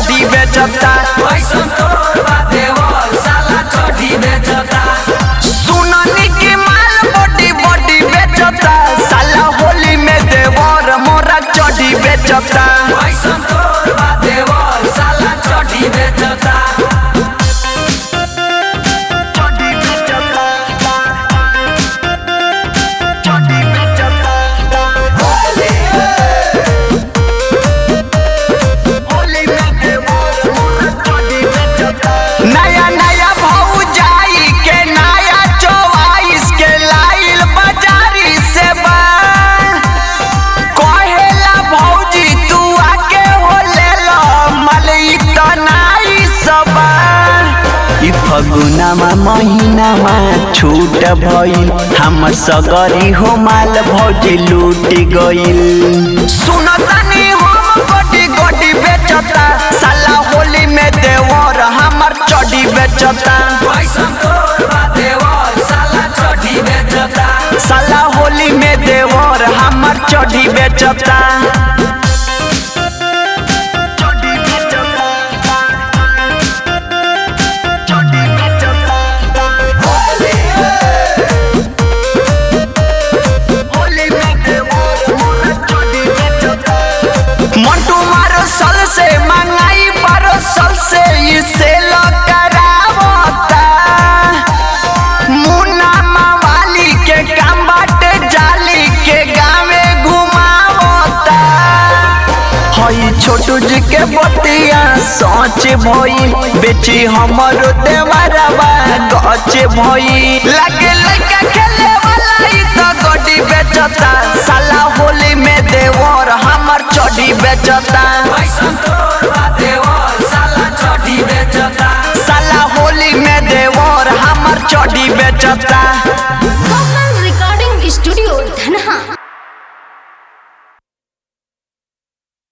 चढ़ी बेचता कैसन तोर बा देवर साला चढ़ी बेचता सुननी की माल बॉडी बॉडी बेचता साला होली में देवर मोरा चढ़ी बेचता कैसन तोर बा देवर साला चढ़ी बेचता चढ़ी बेचता चढ़ी बेचता होली में देवर मोरा चढ़ी बेचता नया नया भाऊ जाई के नया चौवाइस के लाइल बाजारी से बा कहेला भौजी तू आके हो ले लो मलई तनाई सबा ई फगुनामा महिनामा छूट भइल हमर सगरी हो माल भौजी लूट गइल सुनतानी हम गोटी गोटी बेचता साला होली में देवर हमर चढ़ी बेचता कैसन तोर बा देवर साला चढ़ी बेचता साला होली में देवर हमर चढ़ी बेचता चढ़ी बेचता चढ़ी बेचता होली में देवर मोरा चढ़ी बेचता मंटू मारो सल से मंगाई बारो सल से इसे करावता मुन्ना मवाली के काम बाटे जाली के गावे घुमावता हई छोटू जी के बतिया सोच भई बेची हमरो देवरवा गच भई लगे लइका खेले वाला ई तो गड्डी बेचता साला होली में देवर हमर चढ़ी बेचता कैसन तोर बा